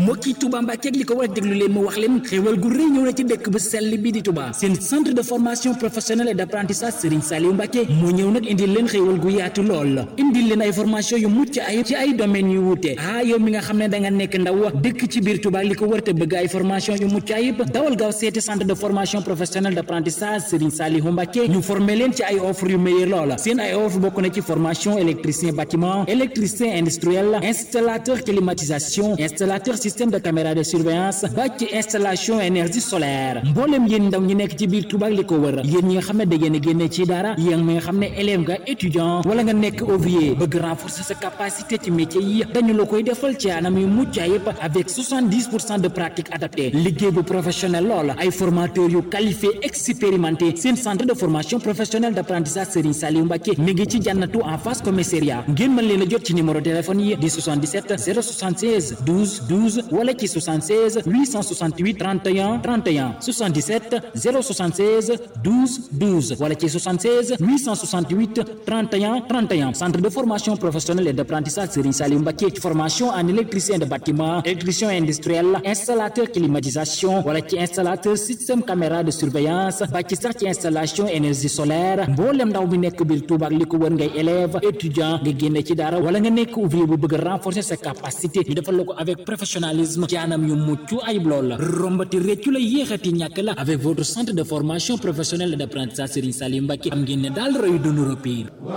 mbokki Touba Mbàkke ak li ko war a déglu leen ma wax leen xéewal gu rëy ñëw na ci dëkk bu sell bi di Touba seen centre de formation professionnelle et d'apprentissage Serigne Saliou Mbàkke moo ñëw nag indil leen xéewal gu yaatu lool indil leen ay formation yu mucc ayib ci ay domaines yu wuute ah yow mi nga xam ne da nga nekk ndaw dëkk ci biir Touba li ko war te bëgg ay formation yu mucc ayib dawal gaaw seeti centre de formation professionnelle d'apprentissage Serigne Saliou Mbàkke ñu former leen ci ay offre yu meilleur lool seen ay offre bokk na ci formation électricien bâtiment électricien industriel installateur climatisation installateur système de caméra de surveillance ba ci installation énergie solaire mboolem yéen ndaw ñi nekk ci biir Touba li ko wër yéen ñi nga xam ne da ngeen a génne ci dara yéen mi nga xam ne élève nga étudiant wala nga nekk ouvrier bëgg renforcer sa capacité ci métier yi dañu la koy defal ci anam yu mucc ayib avec 70 pour cent de pratique adaptée liggéey bu professionnel lool ay formateurs yu qualifié expérimenté seen centre de formation professionnelle d'apprentissage Serigne Saliou Mbacké mi ngi ci jànnatu en face commissariat ngeen mën leen a jot ci numéro téléphone yi di 77 076 12 12 wala ci 76 868 31 31 77 076 12 12 wala ci 76 868 31 31 centre de formation professionnelle et d'apprentissage Serigne Saliou Mbacké formation en électricien de bâtiment électricien industriel installateur climatisation wala ci installateur système caméra de surveillance ba ci sax ci installation énergie solaire mboolem ndaw mi nekk biir Touba ak li ko wër ngay élève étudiant nga génne ci dara wala nga nekk ouvrier bu bëgg renforcer sa capacité ñu defal la ko avec professionnalisme ci anam yu mucc ayib lool la rombati réccu la yéexati ñàkk la avec votre centre de formation professionnelle et d'apprentissage Serigne Saliou Mbacké am ngeen ne daal royu dunu repire